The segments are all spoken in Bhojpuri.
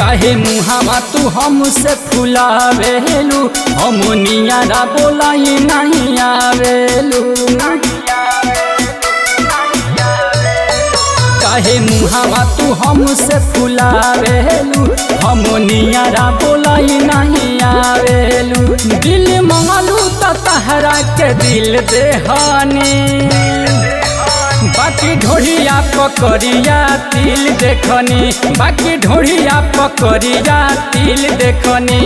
काहे मुहावा तू हमसे फुलावेलू हम नियारा बोलाई नहीं आवेलू काहे मुहावा तू हमसे फुलावेलू हम नियारा बोलाई नहीं आवेलू दिल मंगलू त तहरा के दिल देहानी बाकी ढोड़िया पकड़िया तिल देखनी बाकी ढोड़िया पकड़िया तिल देखनी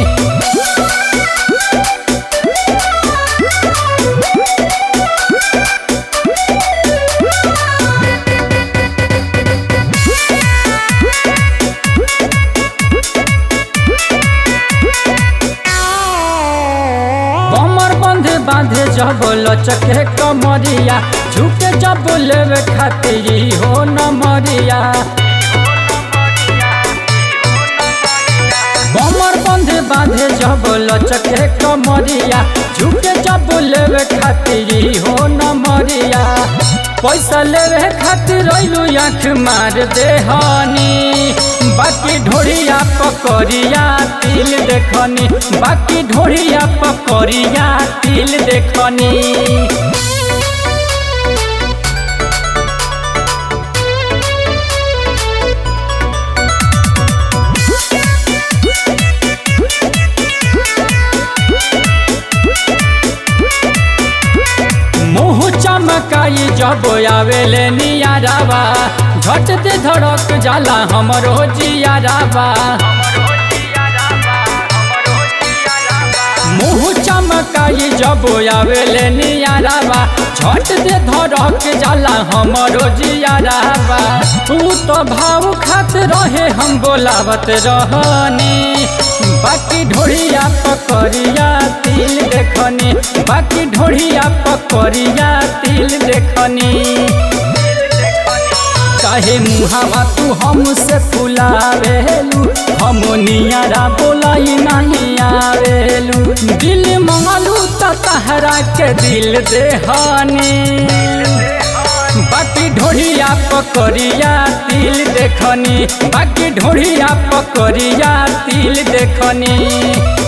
कमर बंधे बांधे जब लचके कमरिया झुके जब लेवे खातिर हो न मरिया कमर बंधे बांधे जब लचके कमरिया झुके जब लेवे खातिर हो न मरिया पैसा लेवे खातिर रैलू आँख मार देहनी बाकी ढोड़िया पकड़िया तिल देखनी बाकी ढोड़िया पकड़िया तिल देखनी मुँह चमकाई जब आवेले नियारावा झट दे धड़क जाला हमरो जियारावा मुँह चमकाई जब आवेले नियारावा झट दे धड़क जाला हमरो जियारावा तू तो भाव खात रहे हम बोलावत रहनी बाकी ढोड़िया पकड़िया तिल देखनी बाकी ढोड़िया पकड़िया तिल देखनी काहे मुहावा तू हमसे फुलावेलू हम नियारा बोलाई नहीं आवेलू दिल मंगलू त तहरा के दिल देहानी बाकी ढोड़िया पकड़िया तिल देखनी बाकी ढोड़िया पकड़िया तिल देखनी